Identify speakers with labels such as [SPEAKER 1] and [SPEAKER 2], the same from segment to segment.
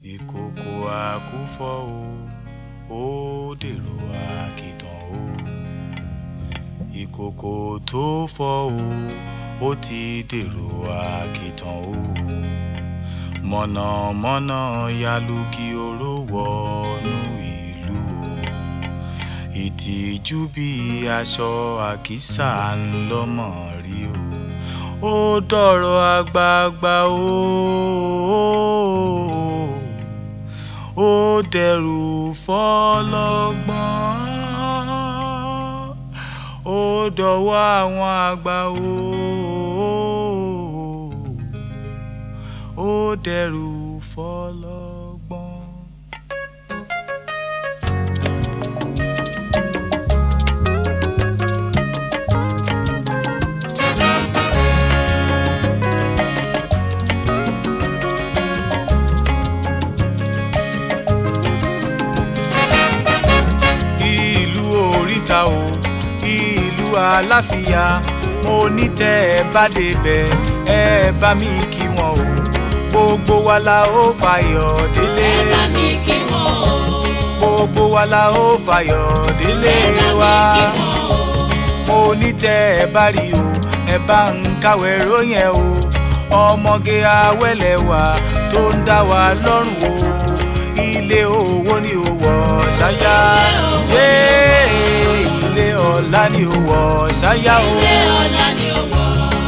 [SPEAKER 1] ìkòkò àkúfọ̀ o ó dèrò àkìtàn o ìkòkò tó fọ́ o ó ti dèrò àkìtàn o mọ̀nàmọ́ná yalugi oró wọnú ìlú o ìtìjú bí aṣọ àkísà ńlọmọ rí o ó dọ̀rọ̀ àgbààgbà o ó dẹrù fọlọ́gbọ́n ó dọ̀wọ́ àwọn àgbà o ó dẹrù fọlọ́gbọ́n. ìlú oríta o ìlú aláfíà mo ní tẹ́ ẹ bá débẹ̀ ẹ bá mi kí wọn o gbogbo wa la ó fàyọ̀ délé
[SPEAKER 2] ẹ bá mi kí wọn o.
[SPEAKER 1] gbogbo wa la ó fàyọ̀ délé
[SPEAKER 2] ẹ bá
[SPEAKER 1] wa
[SPEAKER 2] mi kí wọn o.
[SPEAKER 1] mo ní tẹ́ ẹ bá rí o ẹ bá ń kàwé ròyìn ẹ o ọmọge awẹ́lẹ̀ wa tó ń dá wa lọ́rùn o ilé owó ni ó wọ̀ ṣáyà yé ilé ọlá ni ó wọ̀ ṣáyà o.
[SPEAKER 2] ilé ọlá ni ó wọ̀.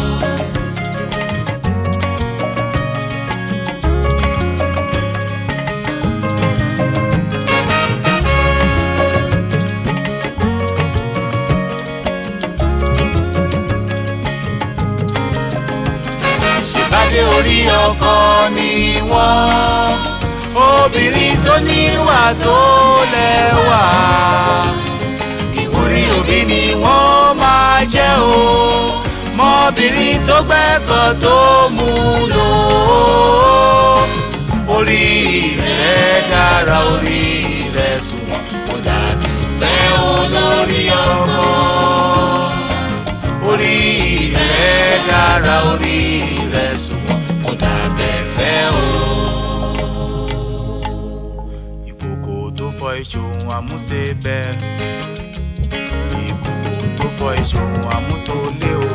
[SPEAKER 1] ṣèbádé orí ọkọ ni wọ́n obìnrin tó níwà tó lẹ́wà ìwúrí òbí ni wọ́n máa jẹ́ o mọ́bìnrin tó gbẹ́kọ̀ tó mú lò ó orí rẹ̀ dára orí rẹ̀ sunwọ̀n kò dàbí ìfẹ́ olórí ọkọ orí rẹ̀ dára orí rẹ̀ sunwọ̀n kò dàbẹ̀ fẹ́ o. ìkòkò tó fọ ìṣòwò àmúṣe bẹ́ẹ̀ ìkòkò tó fọ ìṣòwò àmútólé o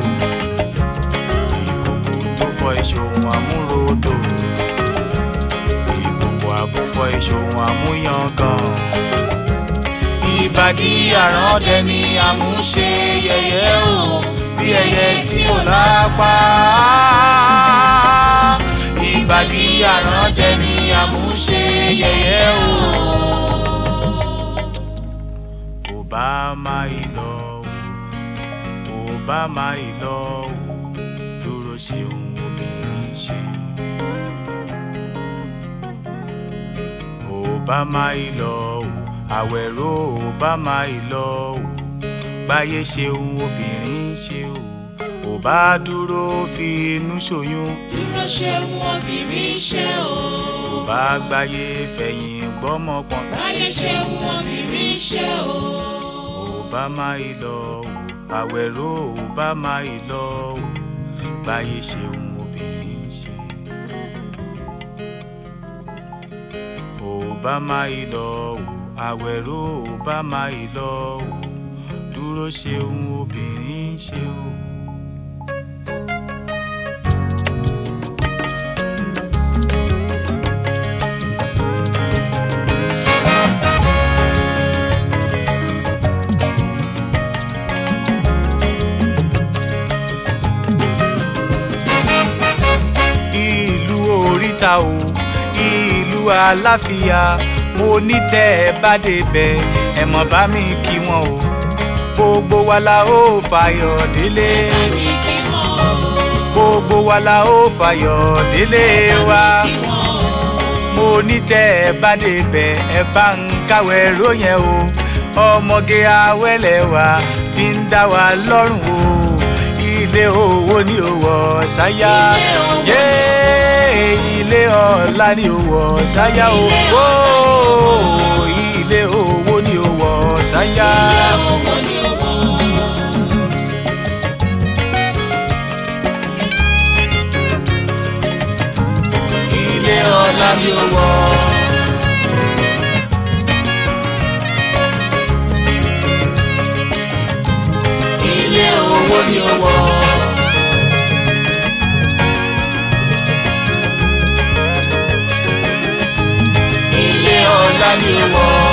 [SPEAKER 1] ìkòkò tó fọ ìṣòwò àmúrodò ìkòkò àkúfọ ìṣòwò àmúyangàn ìbàdí àràndẹ ni àmúṣe yẹ̀yẹ́ o bí ẹyẹ tí ò lápá ìbàdí àràndẹ ni àmúṣe yẹ̀yẹ́ o. Obama ìlọ o Obama ìlọ o dúró ṣeun obìnrin ṣe. Obama ìlọ o àwẹ̀rọ Obama ìlọ o gbáyé ṣeun obìnrin ṣe o ò bá dúró fi inú ṣoyún
[SPEAKER 2] dúró ṣeun obìnrin ṣe o.
[SPEAKER 1] ò bá gbáyé fẹ̀yìn gbọ́mọpọ̀n
[SPEAKER 2] báyé ṣeun obìnrin ṣe o.
[SPEAKER 1] Obama ìlọ o àwẹ̀rọ Obama ìlọ o gbáyé ṣeun obìnrin ṣe. Obama ìlọ o àwẹ̀rọ Obama ìlọ o dúró ṣeun obìnrin ṣe o. ìlú oríta o ìlú aláfíà mo ní tẹ́ ẹ bá débẹ̀ ẹ mọ̀ bá mi kí wọn o gbogbo wa la ó fàyọ̀ délé
[SPEAKER 2] ẹ bá mi kí wọn o.
[SPEAKER 1] gbogbo wa la ó fàyọ̀ délé wa
[SPEAKER 2] kí wọn o.
[SPEAKER 1] mo ní tẹ́ ẹ bá débẹ̀ ẹ bá ń kàwé ròyìn o ọmọge awẹ́lẹ̀ wa ti ń dá wa lọ́rùn o ilé owó ni ó wọ̀ ṣáyà
[SPEAKER 2] Ilé owó.
[SPEAKER 1] yé ilé ọlá ni ó wọ̀ ṣáyà o
[SPEAKER 2] Ilé
[SPEAKER 1] Ó, ilé owó ni ó wọ̀ ṣáyà.
[SPEAKER 2] ilé owó ni ó wọ̀.
[SPEAKER 1] ilé ọlá ni ó wọ̀ ni ó wọ̀. ilé ọlá ni ó wọ̀.